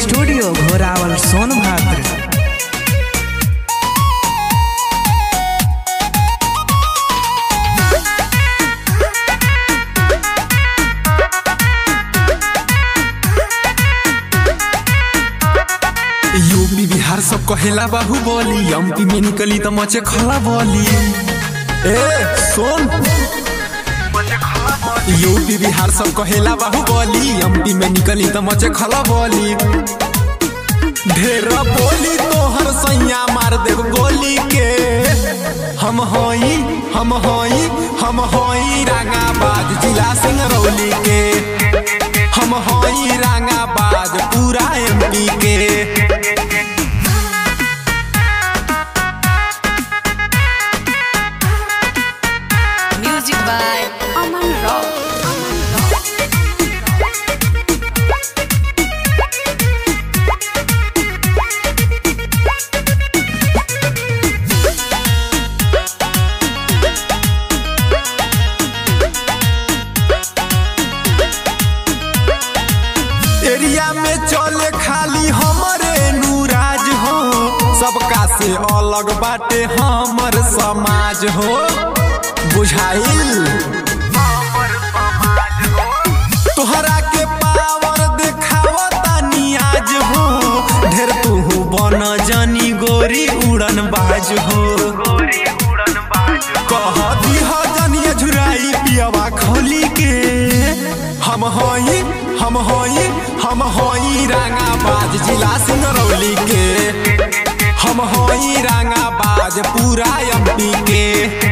Studio Ghorawal Sonbhadra UP Bihar सब कहेला बाहुबली MP में निकली त मचे खला बोली ए सुन यूपी बिहार सब कहेला बाहुबली एमपी में निकली त मचे खला बोली ढेर बोली तोहर सैया मार देव गोली के हम होई हम होई हम होई रांगाबाज जिला सिंगरौली के हम होई रांगाबाज पूरा एमपी के Music by Aman Rock. Area में चले खाली हमरे नूराज हो सबका से अलग बाटे हमर समाज हो बुझाइल तोहरा के पावर देखावता नियाज हो ढेर तू बन जानी गोरी उड़न बाज हो कह दिह जनिए झुराई पियवा खोली के हम होई हम होई हम होई रांगाबाज जिला सिंगरौली के हम होई रांगाबाज पूरा एमपी के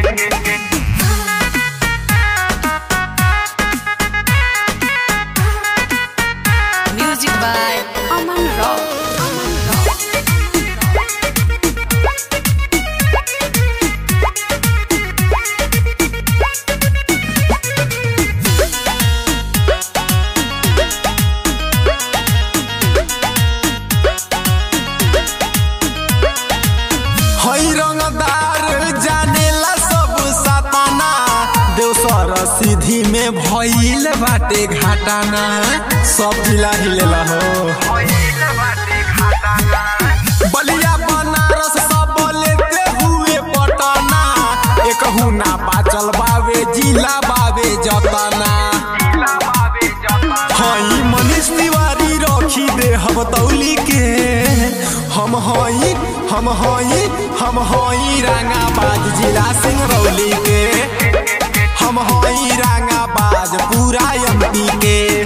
Music by Aman Rock. हई रंगदार जानेला सब सताना देवसर सीधी में भइल बाटे घाटाना सब जिला हिलेला हो बलिया बनारस सब लेते हुए पटना एक ना बाचल बावे जिला बावे जतना हई मनीष तिवारी रखी दे हम तौली के हम हई हम हई हम हई रांगाबाज जिला सिंगरौली के हम हई रांगाबाज पूरा एमपी के